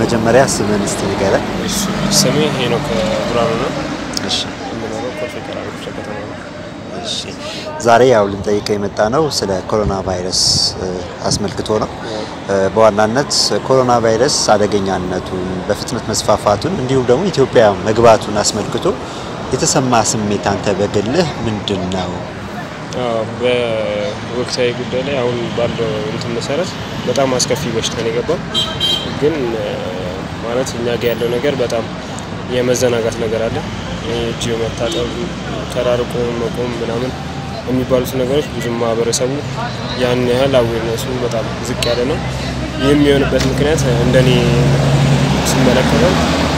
መጀመሪያ ስምን እስቲ ንገረን። እሺ ስሜ ሄኖክ ብርሃኑ ነው። እሺ የምኖረው ኮልፌ ቀራኒዮ ክፍለ ከተማ ነው። እሺ ዛሬ ያው ልንጠይቀው የመጣ ነው ስለ ኮሮና ቫይረስ እ፣ አስመልክቶ ነው። እ፣ በዋናነት ኮሮና ቫይረስ አደገኛነቱን፣ በፍጥነት መስፋፋቱን እንዲሁም ደግሞ ኢትዮጵያ መግባቱን አስመልክቶ የተሰማ ስሜት አንተ በግልህ ምንድን ነው? አዎ፣ በወቅታዊ ጉዳይ ላይ አሁን ባለው እንትን መሰረት በጣም አስከፊ በሽታ ነው የገባው። ግን እ፣ ማለት እኛ ጋ ያለው ነገር በጣም የመዘናጋት ነገር አለ። እጅ መታጠብ፣ ተራርቆ መቆም ምናምን የሚባሉት ነገሮች ብዙም ማህበረሰቡ ያን ያህል አዌርነሱ በጣም ዝቅ ያለ ነው። የሚሆንበት ምክንያት እንደኔ ስመለከተው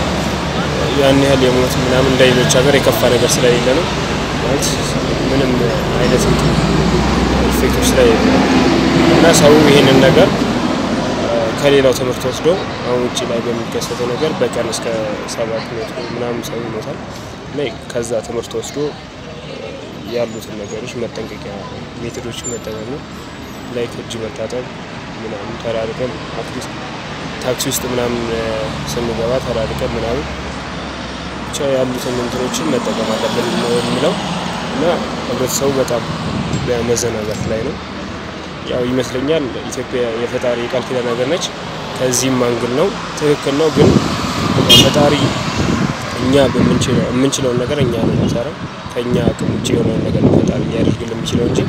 ያን ያህል የሞት ምናምን እንደ ሌሎች ሀገር የከፋ ነገር ስለሌለ ነው። ማለት ምንም አይነት እንትን ኢፌክቶች ስለሌለ ነው እና ሰው ይሄንን ነገር አ፣ ከሌላው ትምህርት ወስዶ አሁን ውጭ ላይ በሚከሰተው ነገር በቀን እስከ ሰባት መቶ ምናምን ሰው ይሞታል እና ከዛ ትምህርት ወስዶ አ፣ ያሉትን ነገሮች መጠንቀቂያ ሜቶዶችን መጠቀም ነው። ላይክ እጅ መታጠብ ምናምን ተራርቀን አትሊስት ታክሲ ውስጥ ምናምን አ፣ ስንገባ ተራርቀን ምናምን ብቻ ያሉትን እንትኖችን መጠቀም አለብን ነው የምለው እና ህብረተሰቡ በጣም በመዘናጋት ላይ ነው። ያው ይመስለኛል ኢትዮጵያ የፈጣሪ የቃል ኪዳን ሀገር ነች። ከዚህም አንግል ነው ትክክል ነው። ግን ፈጣሪ እኛ በምንችለው የምንችለውን ነገር እኛ ነው የምንሰራው። ከእኛ አቅም ውጭ የሆነውን ነገር ነው ፈጣሪ ሊያደርግልን የሚችለው እንጂ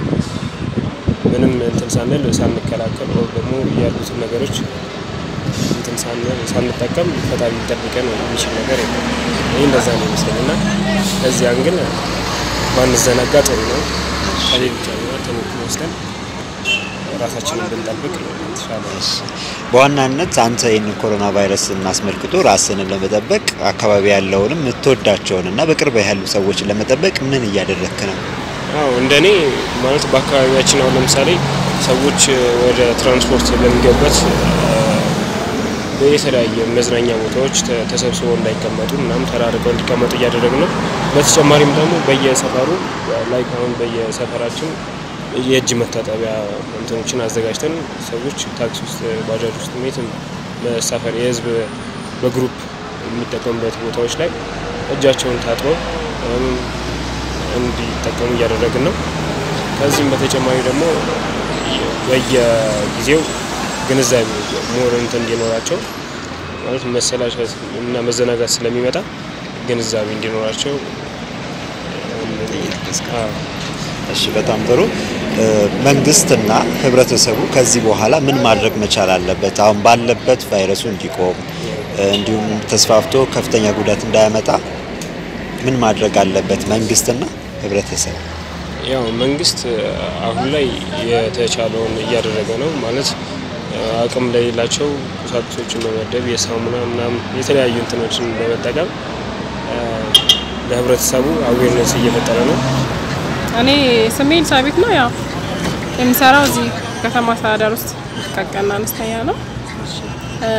ምንም እንትን ሳንል ሳንከላከል ወይ ደግሞ ያሉትን ነገሮች እንትን ሳንል ሳንጠቀም ፈጣሪ ሊጠብቀን የሚችል ነገር የለም። ይህ እንደዛ ነው ይመስለኝ እና ከዚያን ግን ባንዘናጋ ጥሩ ነው። ከሌሎች ሀገራት ተሞክሮ ወስደን ራሳችንን ብንጠብቅ የተሻለ ነው። በዋናነት አንተ ይህንን ኮሮና ቫይረስን አስመልክቶ ራስንን ለመጠበቅ አካባቢ ያለውንም የምትወዳቸውን እና በቅርብ ያሉ ሰዎችን ለመጠበቅ ምን እያደረግክ ነው? አዎ እንደኔ ማለት በአካባቢያችን አሁን ለምሳሌ ሰዎች ወደ ትራንስፖርት በሚገቡበት የተለያየ መዝናኛ ቦታዎች ተ- ተሰብስበው እንዳይቀመጡ ምናምን ተራርቀው እንዲቀመጡ እያደረግን ነው። በተጨማሪም ደግሞ በየሰፈሩ ላይ አሁን በየሰፈራችን የእጅ መታጠቢያ እንትኖችን አዘጋጅተን ሰዎች ታክሲ ውስጥ፣ ባጃጅ ውስጥ የትም መሳፈር የህዝብ በግሩፕ የሚጠቀሙበት ቦታዎች ላይ እጃቸውን ታጥበው እም፣ እንዲጠቀሙ እያደረግን ነው። ከዚህም በተጨማሪ ደግሞ በየጊዜው ግንዛቤ ሞር እንትን እንዲኖራቸው ማለት መሰላቸት እና መዘናጋት ስለሚመጣ ግንዛቤ እንዲኖራቸው አዎ። እሺ በጣም ጥሩ። እ፣ መንግስትና ህብረተሰቡ ከዚህ በኋላ ምን ማድረግ መቻል አለበት? አሁን ባለበት ቫይረሱ እንዲቆም እ፣ እንዲሁም ተስፋፍቶ ከፍተኛ ጉዳት እንዳያመጣ ምን ማድረግ አለበት መንግስትና ህብረተሰብ? ያው መንግስት አሁን ላይ የተቻለውን እያደረገ ነው። ማለት አቅም ለሌላቸው ቁሳቁሶችን በመደብ የሳሙና ምናምን የተለያዩ እንትኖችን በመጠቀም አ፣ ለህብረተሰቡ አዌርነስ እየፈጠረ ነው። እኔ ስሜ ኤልሳቤት ነው። ያው የምሰራው እዚህ ከተማ አስተዳደር ውስጥ ቀቀና አነስተኛ ነው። እ፣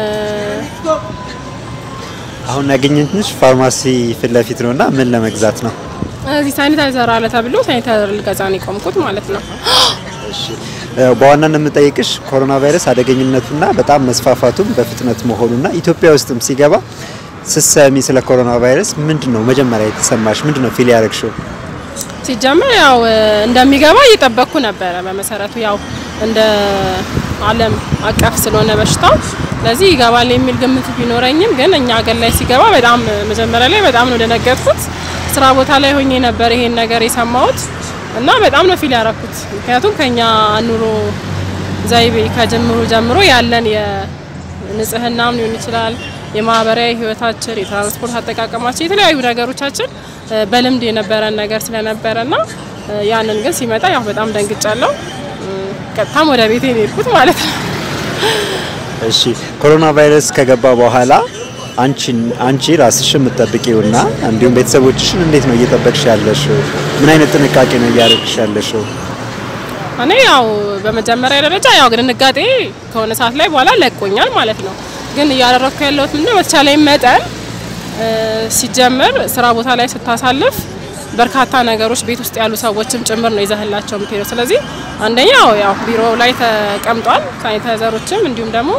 አሁን ያገኘንሽ ፋርማሲ ፊት ለፊት ነውና ምን ለመግዛት ነው? እዚህ ሳኒታይዘር አለ ተብሎ ሳኒታይዘር ልገዛ ነው የቆምኩት ማለት ነው። እ፣ በዋናነት የምጠይቅሽ ኮሮና ቫይረስ አደገኝነቱና በጣም መስፋፋቱም በፍጥነት መሆኑና ኢትዮጵያ ውስጥም ሲገባ ስትሰሚ ስለ ኮሮና ቫይረስ ምንድን ነው መጀመሪያ የተሰማሽ? ምንድን ነው ፊል ያደረግሽው? ሲጀመር ያው እ፣ እንደሚገባ እየጠበቅኩ ነበረ። በመሰረቱ ያው እንደ ዓለም አቀፍ ስለሆነ በሽታው ስለዚህ ይገባል የሚል ግምት ቢኖረኝም ግን እኛ ሀገር ላይ ሲገባ በጣም መጀመሪያ ላይ በጣም ነው ደነገጥኩት። ስራ ቦታ ላይ ሆኜ ነበር ይሄን ነገር የሰማሁት እና በጣም ነው ፊል ያረኩት። ምክንያቱም ከኛ ኑሮ ዘይቤ ከጀምሮ ጀምሮ ያለን የንጽህናም ሊሆን ይችላል የማህበራዊ ህይወታችን፣ የትራንስፖርት አጠቃቀማችን፣ የተለያዩ ነገሮቻችን እ፣ በልምድ የነበረን ነገር ስለነበረና እ፣ ያንን ግን ሲመጣ ያው በጣም ደንግጫለሁ። እ፣ ቀጥታም ወደ ቤቴ ነው የሄድኩት ማለት ነው። እሺ ኮሮና ቫይረስ ከገባ በኋላ አንቺን አንቺ ራስሽ የምትጠብቂውና እንዲሁም ቤተሰቦችሽን እንዴት ነው እየጠበቅሽ ያለሽው? ምን አይነት ጥንቃቄ ነው እያደረግሽ ያለሽው? እኔ ያው በመጀመሪያ ደረጃ ያው ድንጋጤ ከሆነ ሰዓት ላይ በኋላ ለቆኛል ማለት ነው። ግን እያደረግኩ ያለሁት ምንድነው በተቻለኝ መጠን እ፣ ሲጀምር ስራ ቦታ ላይ ስታሳልፍ በርካታ ነገሮች ቤት ውስጥ ያሉ ሰዎችም ጭምር ነው ይዘህላቸው የምትሄደው። ስለዚህ አንደኛው ያው ቢሮ ላይ ተቀምጧል ሳኒታይዘሮችም እንዲሁም ደግሞ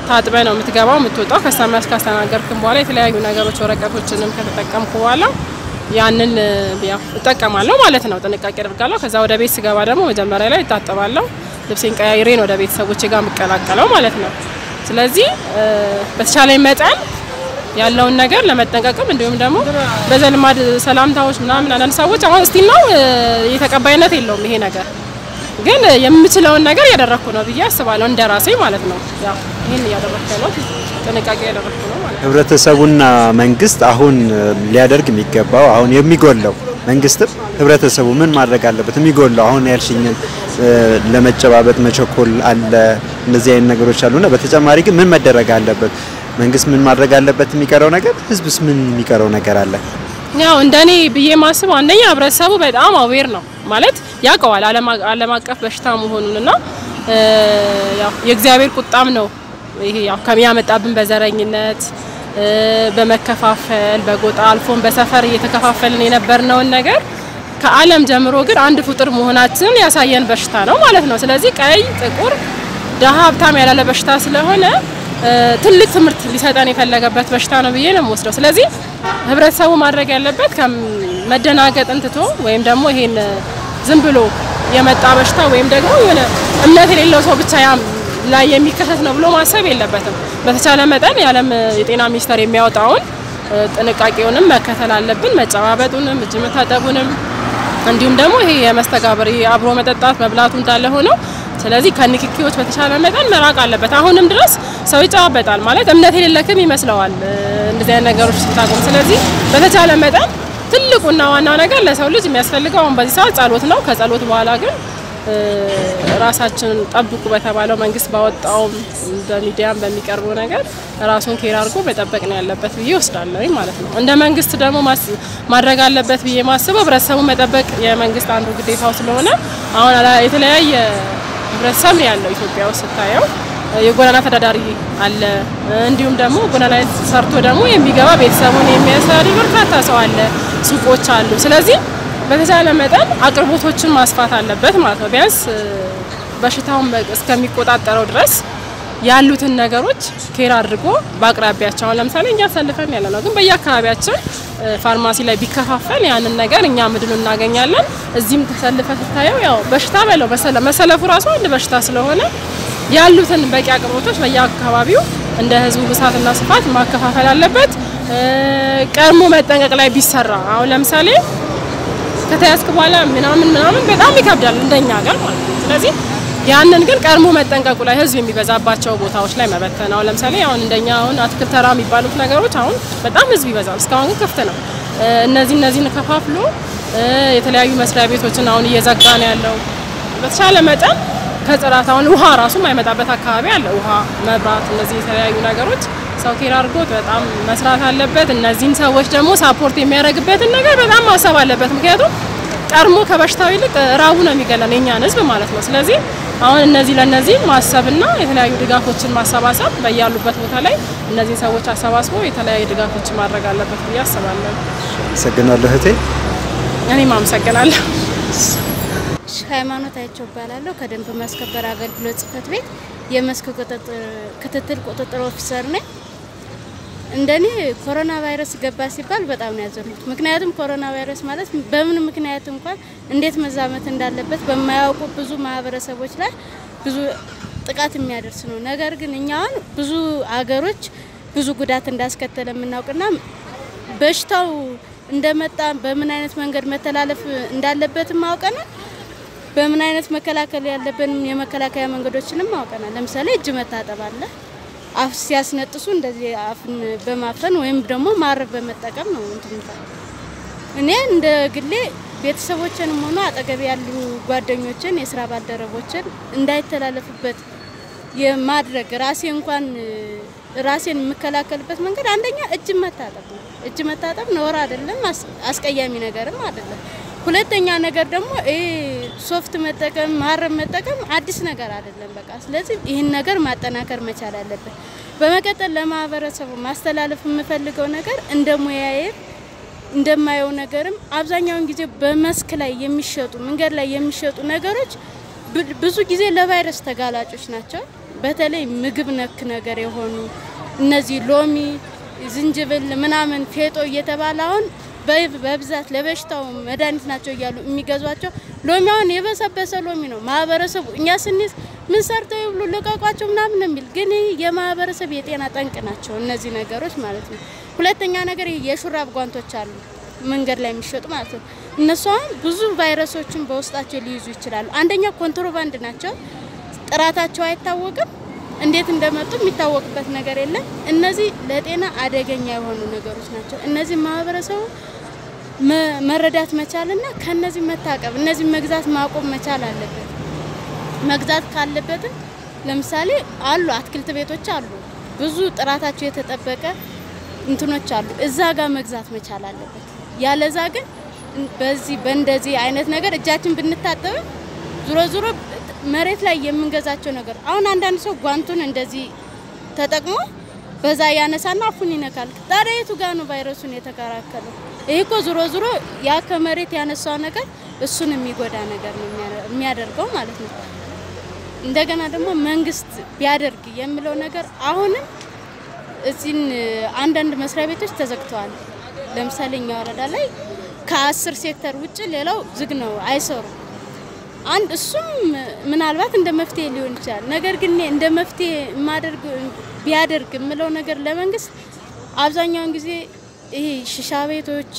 ታጥበ ነው የምትገባው የምትወጣው። ከስተመር ካስተናገርክም በኋላ የተለያዩ ነገሮች ወረቀቶችንም ከተጠቀምኩ በኋላ ያንን ያው እጠቀማለሁ ማለት ነው። ጥንቃቄ አደርጋለሁ። ከዛ ወደ ቤት ስገባ ደግሞ መጀመሪያ ላይ እታጠባለሁ። ልብሴን ቀያይሬን ወደ ቤተሰቦቼ ጋር የምቀላቀለው ማለት ነው። ስለዚህ በተቻለኝ መጠን ያለውን ነገር ለመጠንቀቅም እንዲሁም ደግሞ በዘልማድ ሰላምታዎች ምናምን አንዳንድ ሰዎች አሁን ስቲል ነው የተቀባይነት የለውም ይሄ ነገር ግን የምችለውን ነገር እያደረግኩ ነው ብዬ አስባለሁ። እንደ ራሴ ማለት ነው። ያው ይህን እያደረግኩ ነው፣ ጥንቃቄ እያደረግኩ ነው ማለት ነው። ህብረተሰቡና መንግስት አሁን ሊያደርግ የሚገባው አሁን የሚጎለው መንግስትም ህብረተሰቡ ምን ማድረግ አለበት? የሚጎለው አሁን ያልሽኝን ለመጨባበጥ መቸኮል አለ፣ እነዚህ አይነት ነገሮች አሉና በተጨማሪ ግን ምን መደረግ አለበት? መንግስት ምን ማድረግ አለበት? የሚቀረው ነገር ህዝብስ ምን የሚቀረው ነገር አለ? ያው እንደኔ ብዬ ማስበው አንደኛ ህብረተሰቡ በጣም አዌር ነው ማለት ያውቀዋል ዓለም አቀፍ በሽታ መሆኑንና ያው የእግዚአብሔር ቁጣም ነው ይሄ ያው ከሚያመጣብን በዘረኝነት በመከፋፈል በጎጣ አልፎን በሰፈር እየተከፋፈልን የነበርነውን ነገር ከዓለም ጀምሮ ግን አንድ ፍጡር መሆናችንን ያሳየን በሽታ ነው ማለት ነው። ስለዚህ ቀይ፣ ጥቁር፣ ደሃ፣ ሀብታም ያላለ በሽታ ስለሆነ ትልቅ ትምህርት ሊሰጠን የፈለገበት በሽታ ነው ብዬ ነው የምወስደው። ስለዚህ ህብረተሰቡ ማድረግ ያለበት መደናገጥን ትቶ ወይም ደግሞ ይሄን ዝም ብሎ የመጣ በሽታ ወይም ደግሞ የሆነ እምነት የሌለው ሰው ብቻ ያም ላይ የሚከሰት ነው ብሎ ማሰብ የለበትም። በተቻለ መጠን የዓለም የጤና ሚኒስቴር የሚያወጣውን ጥንቃቄውንም መከተል አለብን። መጨባበጡንም እጅ መታጠቡንም እንዲሁም ደግሞ ይሄ የመስተጋብር አብሮ መጠጣት መብላቱ እንዳለ ሆነው ስለዚህ ከንክኪዎች በተቻለ መጠን መራቅ አለበት። አሁንም ድረስ ሰው ይጨባበጣል ማለት እምነት የሌለክም ይመስለዋል እንደዚህ አይነት ነገሮች ስታቆም። ስለዚህ በተቻለ መጠን ትልቁና ዋናው ነገር ለሰው ልጅ የሚያስፈልገው አሁን በዚህ ሰዓት ጸሎት ነው። ከጸሎት በኋላ ግን ራሳችንን ጠብቁ በተባለው መንግስት ባወጣውም በሚዲያም በሚቀርበው ነገር ራሱን ኬር አድርጎ መጠበቅ ነው ያለበት ብዬ ወስዳለሁ ማለት ነው። እንደ መንግስት ደግሞ ማድረግ አለበት ብዬ ማስበው ህብረተሰቡን መጠበቅ የመንግስት አንዱ ግዴታው ስለሆነ አሁን የተለያየ ህብረተሰብ ነው ያለው ኢትዮጵያ ውስጥ ስታየው የጎዳና ተዳዳሪ አለ። እንዲሁም ደግሞ ጎዳና ላይ ሰርቶ ደግሞ የሚገባ ቤተሰቡን የሚያስተዳድር በርካታ ሰው አለ። ሱቆች አሉ። ስለዚህ በተቻለ መጠን አቅርቦቶችን ማስፋት አለበት ማለት ነው። ቢያንስ በሽታውን እስከሚቆጣጠረው ድረስ ያሉትን ነገሮች ኬር አድርጎ በአቅራቢያቸው አሁን ለምሳሌ እኛ አሳልፈን ያለ ነው፣ ግን በየአካባቢያችን ፋርማሲ ላይ ቢከፋፈል ያንን ነገር እኛ ምድኑ እናገኛለን። እዚህም ተሰልፈ ስታየው ያው በሽታ በለው መሰለፉ ራሱ አንድ በሽታ ስለሆነ ያሉትን በቂ አቅርቦቶች በየአካባቢው እንደ ህዝቡ ብዛትና ስፋት ማከፋፈል አለበት። ቀድሞ መጠንቀቅ ላይ ቢሰራ አሁን ለምሳሌ ከተያዝክ በኋላ ምናምን ምናምን በጣም ይከብዳል እንደኛ ሀገር ማለት ነው። ስለዚህ ያንን ግን ቀድሞ መጠንቀቁ ላይ ህዝብ የሚበዛባቸው ቦታዎች ላይ መበተን አሁን ለምሳሌ አሁን እንደኛ አሁን አትክልት ተራ የሚባሉት ነገሮች አሁን በጣም ህዝብ ይበዛል። እስካሁን ግን ክፍት ነው። እነዚህ እነዚህን ከፋፍሎ የተለያዩ መስሪያ ቤቶችን አሁን እየዘጋ ነው ያለው። በተቻለ መጠን ከጽዳት አሁን ውሃ ራሱ የማይመጣበት አካባቢ አለ። ውሃ፣ መብራት፣ እነዚህ የተለያዩ ነገሮች ሰው ኬር አድርጎት በጣም መስራት አለበት። እነዚህን ሰዎች ደግሞ ሳፖርት የሚያደርግበትን ነገር በጣም ማሰብ አለበት። ምክንያቱም ቀድሞ ከበሽታው ይልቅ ራቡ ነው የሚገለን የኛን ህዝብ ማለት ነው። ስለዚህ አሁን እነዚህ ለነዚህ ማሰብና የተለያዩ ድጋፎችን ማሰባሰብ በያሉበት ቦታ ላይ እነዚህን ሰዎች አሰባስቦ የተለያዩ ድጋፎችን ማድረግ አለበት ብዬ አስባለሁ። አመሰግናለሁ እህቴ። እኔም አመሰግናለሁ። ሃይማኖት አይቸው እባላለሁ ከደንብ ማስከበር አገልግሎት ጽህፈት ቤት የመስክ ክትትል ቁጥጥር ኦፊሰር ነኝ። እንደኔ ኮሮና ቫይረስ ገባ ሲባል በጣም ነው ያዘንኩት። ምክንያቱም ኮሮና ቫይረስ ማለት በምን ምክንያት እንኳን እንዴት መዛመት እንዳለበት በማያውቁ ብዙ ማህበረሰቦች ላይ ብዙ ጥቃት የሚያደርስ ነው። ነገር ግን እኛ አሁን ብዙ አገሮች ብዙ ጉዳት እንዳስከተለ የምናውቅና በሽታው እንደመጣ በምን አይነት መንገድ መተላለፍ እንዳለበትም አውቀናል። በምን አይነት መከላከል ያለብንም የመከላከያ መንገዶችንም አውቀናል። ለምሳሌ እጅ መታጠብ አለ። አፍ ሲያስነጥሱ እንደዚህ አፍን በማፈን ወይም ደግሞ ማረብ በመጠቀም ነው እንትን እኔ እንደ ግሌ ቤተሰቦችንም ሆኖ አጠገብ ያሉ ጓደኞችን፣ የስራ ባልደረቦችን እንዳይተላለፍበት የማድረግ ራሴ እንኳን ራሴን የምከላከልበት መንገድ አንደኛ እጅ መታጠብ ነው። እጅ መታጠብ ነውር አይደለም፣ አስቀያሚ ነገርም አይደለም። ሁለተኛ ነገር ደግሞ ይሄ ሶፍት መጠቀም ማረብ መጠቀም አዲስ ነገር አይደለም። በቃ ስለዚህ ይህን ነገር ማጠናከር መቻል አለብን። በመቀጠል ለማህበረሰቡ ማስተላለፍ የምፈልገው ነገር እንደ ሙያዬ እንደማየው ነገርም አብዛኛውን ጊዜ በመስክ ላይ የሚሸጡ መንገድ ላይ የሚሸጡ ነገሮች ብዙ ጊዜ ለቫይረስ ተጋላጮች ናቸው። በተለይ ምግብ ነክ ነገር የሆኑ እነዚህ ሎሚ፣ ዝንጅብል ምናምን ፌጦ እየተባለ አሁን በ- በብዛት ለበሽታው መድኃኒት ናቸው እያሉ የሚገዟቸው ሎሚ አሁን የበሰበሰ ሎሚ ነው። ማህበረሰቡ እኛ ስንይዝ ምን ሰርተው ይብሉ ልቀቋቸው ምናምን ነው የሚል ግን ይህ የማህበረሰብ የጤና ጠንቅ ናቸው እነዚህ ነገሮች ማለት ነው። ሁለተኛ ነገር ይህ የሹራብ ጓንቶች አሉ መንገድ ላይ የሚሸጡ ማለት ነው። እነሱ አሁን ብዙ ቫይረሶችን በውስጣቸው ሊይዙ ይችላሉ። አንደኛ ኮንትሮባንድ ናቸው፣ ጥራታቸው አይታወቅም። እንዴት እንደመጡ የሚታወቅበት ነገር የለም። እነዚህ ለጤና አደገኛ የሆኑ ነገሮች ናቸው። እነዚህ ማህበረሰቡ መ- መረዳት መቻልና ከነዚህ መታቀብ፣ እነዚህ መግዛት ማቆም መቻል አለበት። መግዛት ካለበትም ለምሳሌ አሉ አትክልት ቤቶች አሉ፣ ብዙ ጥራታቸው የተጠበቀ እንትኖች አሉ። እዛ ጋር መግዛት መቻል አለበት። ያለዛ ግን በዚህ በእንደዚህ አይነት ነገር እጃችን ብንታጠብም ዙሮ ዙሮ መሬት ላይ የምንገዛቸው ነገር አሁን አንዳንድ ሰው ጓንቱን እንደዚህ ተጠቅሞ በዛ ያነሳና አፉን ይነካል። ታዲያ የቱ ጋር ነው ቫይረሱን የተከላከለው? ይህ እኮ ዙሮ ዙሮ ያ ከመሬት ያነሳው ነገር እሱን የሚጎዳ ነገር ነው የሚያ- የሚያደርገው ማለት ነው። እንደገና ደግሞ መንግስት ቢያደርግ የሚለው ነገር አሁንም እዚህን አንዳንድ መስሪያ ቤቶች ተዘግተዋል። ለምሳሌ እኛ ወረዳ ላይ ከአስር ሴክተር ውጭ ሌላው ዝግ ነው፣ አይሰሩም። አንድ እሱም ምናልባት እንደ መፍትሄ ሊሆን ይችላል። ነገር ግን እኔ እንደ መፍትሄ የማደርግ ቢያደርግ የምለው ነገር ለመንግስት አብዛኛውን ጊዜ ይሄ ሽሻ ቤቶች፣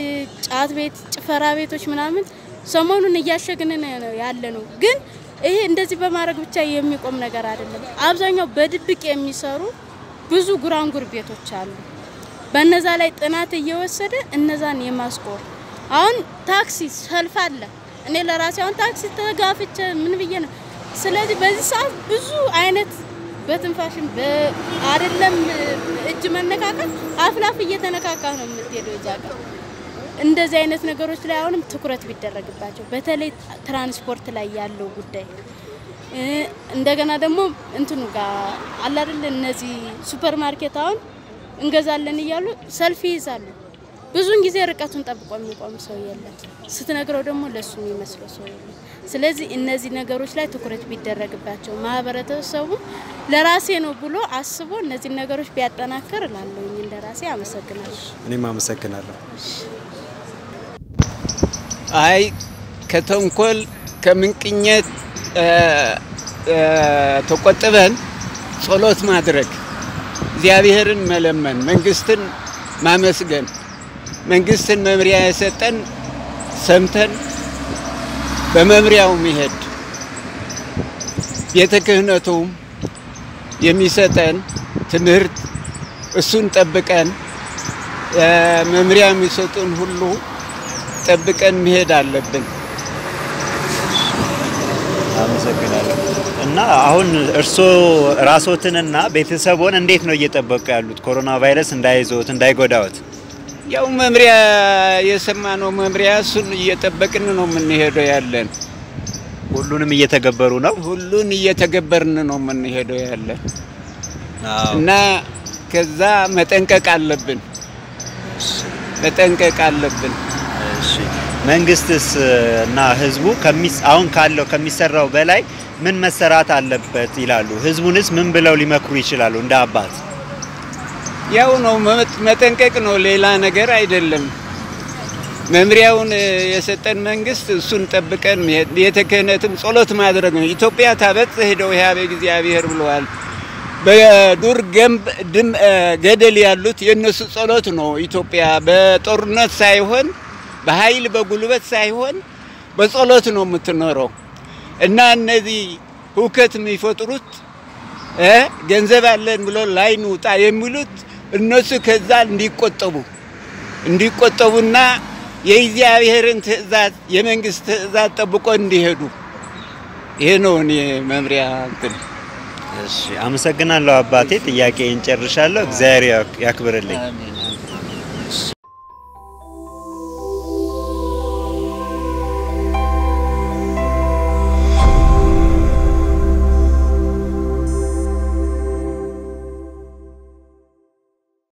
ጫት ቤት፣ ጭፈራ ቤቶች ምናምን ሰሞኑን እያሸግን ነው ያለ ነው። ግን ይሄ እንደዚህ በማድረግ ብቻ የሚቆም ነገር አይደለም። አብዛኛው በድብቅ የሚሰሩ ብዙ ጉራንጉር ቤቶች አሉ። በነዛ ላይ ጥናት እየወሰደ እነዛን የማስቆር አሁን ታክሲ ሰልፍ አለ። እኔ ለራሴ አሁን ታክሲ ተጋፍቼ ምን ብዬ ነው። ስለዚህ በዚህ ሰዓት ብዙ አይነት በትንፋሽም አይደለም እጅ መነካከል አፍላፍ እየተነካካ ነው የምትሄደው እዛ ጋር። እንደዚህ አይነት ነገሮች ላይ አሁንም ትኩረት ቢደረግባቸው በተለይ ትራንስፖርት ላይ ያለው ጉዳይ እ እንደገና ደግሞ እንትኑ ጋር አለ አይደል እነዚህ ሱፐር ማርኬት አሁን እንገዛለን እያሉ ሰልፍ ይይዛሉ። ብዙውን ጊዜ ርቀቱን ጠብቆ የሚቆም ሰው የለም። ስትነግረው ደግሞ ለሱ የሚመስለው ሰው የለም። ስለዚህ እነዚህ ነገሮች ላይ ትኩረት ቢደረግባቸው ማህበረሰቡ ለራሴ ነው ብሎ አስቦ እነዚህ ነገሮች ቢያጠናክር እላለሁኝ። እንደ ራሴ አመሰግናለሁ። እኔም አመሰግናለሁ። አይ ከተንኮል ከምንቅኘት ተቆጥበን ጸሎት ማድረግ፣ እግዚአብሔርን መለመን፣ መንግስትን ማመስገን፣ መንግስትን መምሪያ የሰጠን ሰምተን በመምሪያው መሄድ፣ ቤተ ክህነቱም የሚሰጠን ትምህርት እሱን ጠብቀን መምሪያ የሚሰጡን ሁሉ ጠብቀን መሄድ አለብን። አመሰግናለሁ። እና አሁን እርስዎ ራስዎትንና ቤተሰቦን እንዴት ነው እየጠበቁ ያሉት ኮሮና ቫይረስ እንዳይዞት እንዳይጎዳዎት? ያው መምሪያ የሰማነው መምሪያ እሱን እየጠበቅን ነው የምንሄደው ያለን። ሁሉንም እየተገበሩ ነው? ሁሉን እየተገበርን ነው የምንሄደው ያለን እና ከዛ መጠንቀቅ አለብን መጠንቀቅ አለብን። እሺ መንግስትስ እና ህዝቡ ከሚስ- አሁን ካለው ከሚሰራው በላይ ምን መሰራት አለበት ይላሉ? ህዝቡንስ ምን ብለው ሊመክሩ ይችላሉ? እንደ አባት ያው ነው መ- መጠንቀቅ ነው፣ ሌላ ነገር አይደለም። መምሪያውን እ፣ የሰጠን መንግስት እሱን ጠብቀን መሄድ፣ ቤተ ክህነትም ጸሎት ማድረግ ነው። ኢትዮጵያ ታበጽሕ እደዊሃ በእግዚአብሔር ብለዋል። በዱር ገንብ ድም እ፣ ገደል ያሉት የእነሱ ጸሎት ነው። ኢትዮጵያ በጦርነት ሳይሆን በኃይል በጉልበት ሳይሆን በጸሎት ነው የምትኖረው እና እነዚህ ሁከት የሚፈጥሩት እ ገንዘብ አለን ብሎ ላይ ንውጣ የሚሉት እነሱ ከዛ እንዲቆጠቡ እንዲቆጠቡና የእግዚአብሔርን ትእዛዝ የመንግስት ትእዛዝ ጠብቆ እንዲሄዱ ይሄ ነው እኔ መምሪያ እንትን እሺ አመሰግናለሁ አባቴ። ጥያቄን ጨርሻለሁ። እግዚአብሔር ያክ- ያክብርልኝ። አሜን።